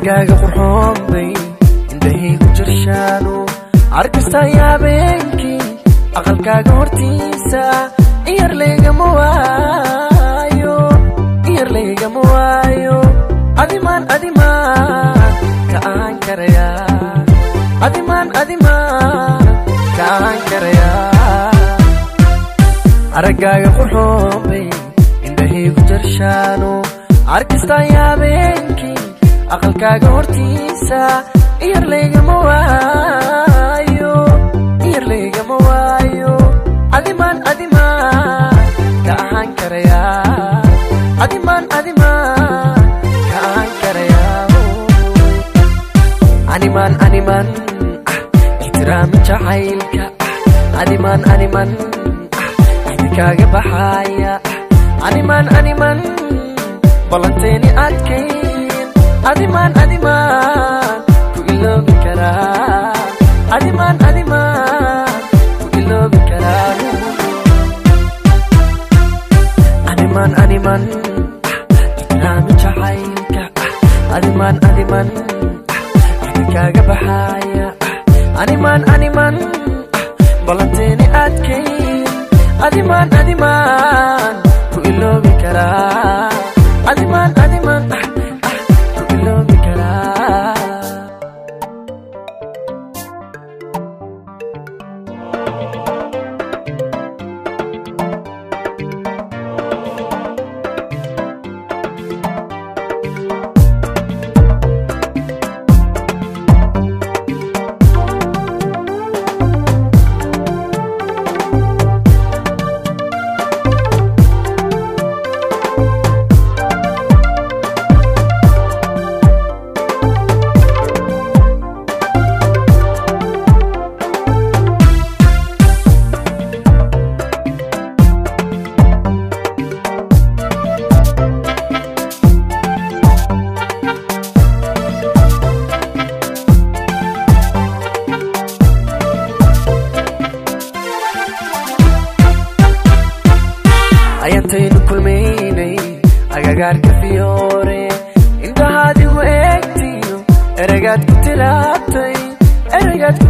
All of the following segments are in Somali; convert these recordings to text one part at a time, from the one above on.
araggaaga qurxoon bay indhahaygu jirshaano arkastaya habeenkii aqalkaaga hortiisa iyar laygama waayo iyar laygama waayo adimaan adimaan ka aan karayaa adimaan adimaan ka aan karayaa araggaaga qurxoon bay indhahaygu jarshaano arkastaya habeenkii aqalkaaga hortiisa iyar laygama waayo iyar laygama waayo adimaan adimaan ka ahaan karayaa adimaan adimaan ka ahaan karayaa animaan animaan ixtiraami jacaylka animaan animaan kaaga baxaaya animaan animaan ballanteeni adkayn adimaan adimaan ku iloobi karaa adimaan adimaan ku iloobi karaa animaan animaan ixtiraami jacaylka adimaan adimaan kaaga baxaaya animaan animaan ballanteeni adkayn adimaan adimaan ku iloobi karaa adimaan adimaan ku iloobi karaa ayantaynu kulmaynay agagaarka fiyoore indhahaadigu eegtiyo eragaad ku tiraabtay eragaad ku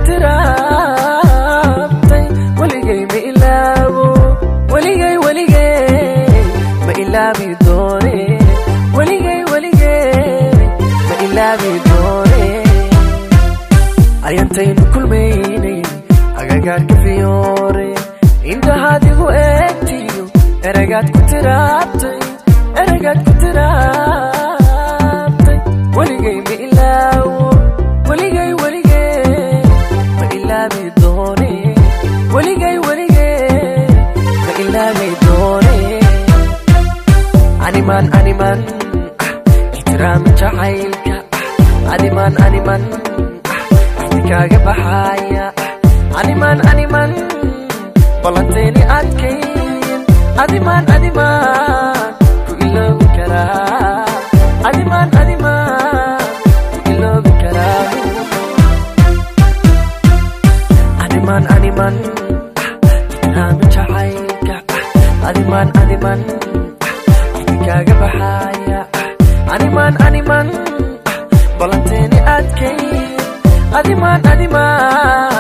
tiraabtay weligay ma ilaabo weligay weligay ma ilaabi doone weligay weligay ma ilaabi doone ayantaynu kulmaynay agagaarka fiyoore indhahaadigu eegtiyo eragaad ku tiraabtay eragaad ku tiraabtay weligay ma ilaawo weligay weligay ma ilaabi doone weligay weligay ma ilaabi doone animaan animaan ixtiraami jacaylka animaan animaan kaaga baxaaya animaan animaan ballanteeni adkayn adimaan adimaan ku iloobi karaa adimaan adimaan ku iloobi karaa animaan animaan ixtiraami jacaylka adimaan adimaan kaaga baxaaya animaan animaan ballanteeni adkayn adimaan adimaan